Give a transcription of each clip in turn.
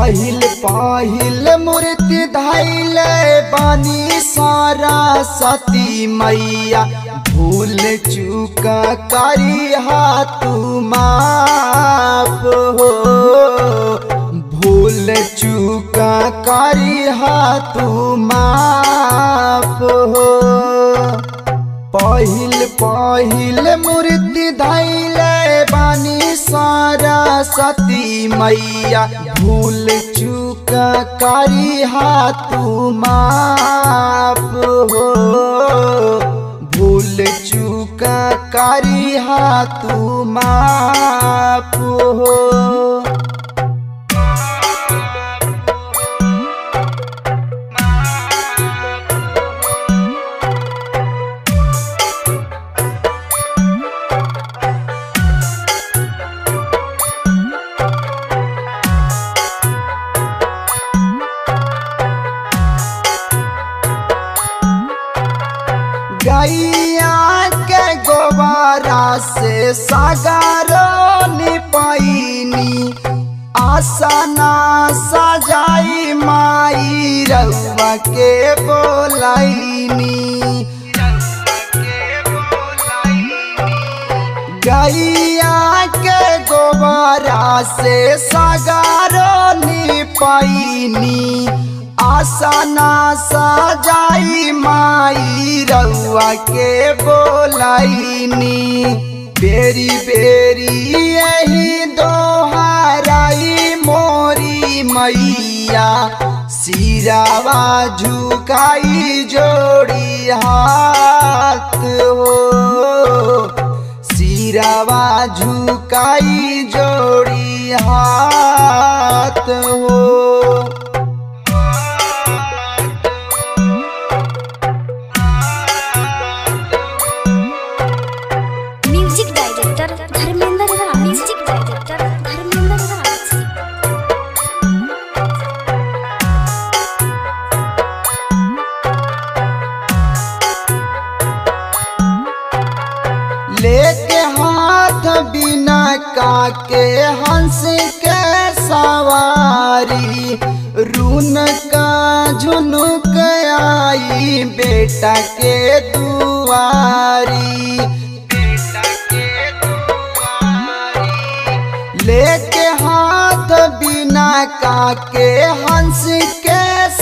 पहिल पहिल मूर्ति धैल बानी सारा सती मैया भूल चूक करी तू माफ हो भूल चूक करी तू माफ हो पहिल पहिल मूर्ति धैले बानी सारा सती मैया भूल चूक करी तू माफ हो भूल चूक करी तू माफ हो गैया के गोबारा से सागरो निपैनी आसना सजाई माई रउआ के बोलैनी गैया के गोबारा से सागरो निपैनी आसना सजाई माई रउआ के बोलैनी बेरी बेरी यही दोहराई मोरी मैया सिरावा झुकाई जोड़ी हाथ हो सिरावा झुकाई जोड़ी हाथ हो music director Dharmendra Raj music director Dharmendra Raj लेके हाथ बिना काके हंस के सवारी रून का झुनुक आई बेटा के दुआरी लेके हाथ बिना काके हंस के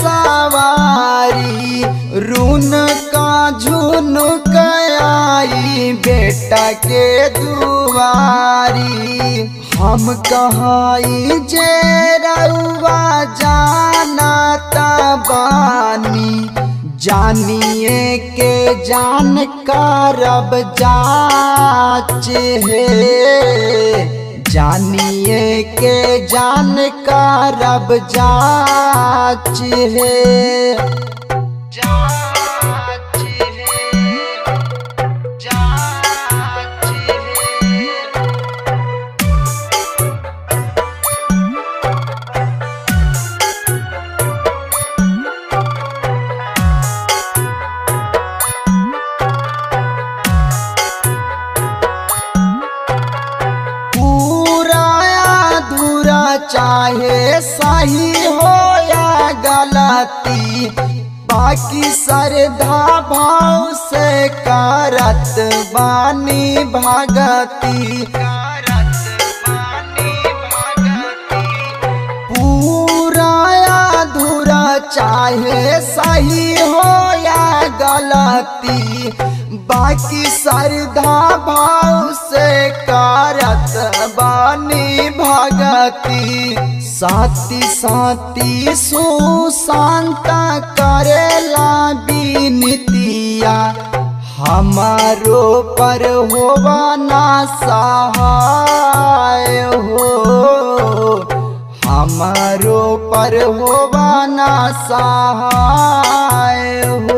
सवारी रून का झुनुक आई बेटा के दुआरी हम कहाई जे रउआ जाना बानी जानिए के जान करब जाच है जानिए के जान करब जाच है जाच है जाच है पूरा अधूरा चाहे सही हो या गलती बाकी श्रद्धा भाव से करत बानी भगती पूरा अधूरा चाहे सही हो या गलती बाकी श्रद्धा भाव से करत बानी भगती साथी साथी सुशांत करेला बिनतिया हमारो पर होवा ना सहाय हो हमारो पर होवा ना सहाय हो